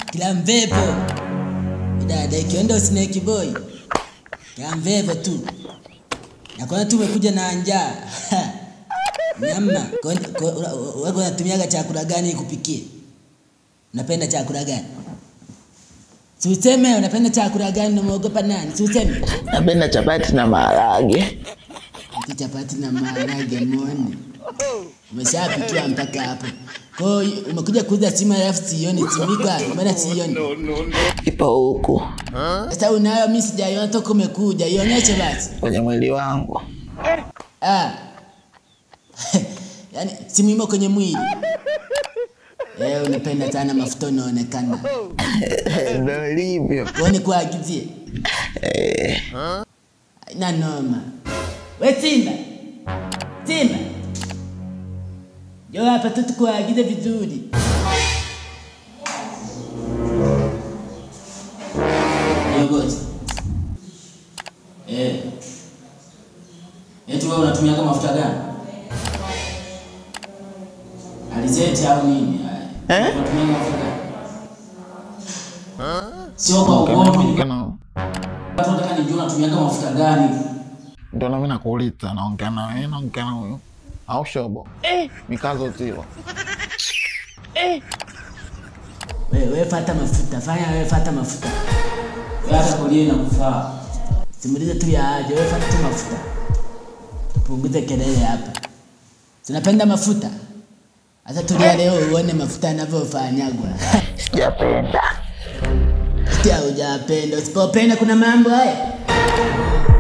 kila mvepo dada ikienda snake boy kila mvepo tu nakona tu umekuja na njaa nyama wako unatumiaga chakula gani kupikia unapenda chakula gani si useme unapenda chakula gani unamuogopa nani si useme Napenda chapati na maharage. ati chapati na maharage muone umeshapikiwa mpaka hapo kwao umekuja kuuza simu alafu sioni simika mbona sioni Ipo huku sasa unayo mi sijaiona toka umekuja ionyeshe basi kwenye mwili wangu. ah. yaani simu imo kwenye mwili Eh, unapenda sana mafuta unaonekana Ndio ilivyo. uone kuagizie na noma we simba simba jo hapa tu tukuagize vizuri Kiongozi. Eh. Eti wewe unatumiaga mafuta gani? Alizeti au nini? Eh? Unatumia mafuta gani? Sio kwa ugomvi. Kana Watu wanataka nijue unatumiaga mafuta gani? ndio na mimi nakuuliza, naongea na wewe, naongea na huyo au shobo mikazo tiwa Wewe wewe fata mafuta, fanya wewe fata mafuta. Wewe hata kulie na kufaa. Simulize tu ya aje, wewe fata tu mafuta. Punguze kelele hapa. Sinapenda mafuta. Sasa tulia leo uone mafuta yanavyofanyagwa. sijapenda. Tia hujapenda, usipopenda kuna mambo haya.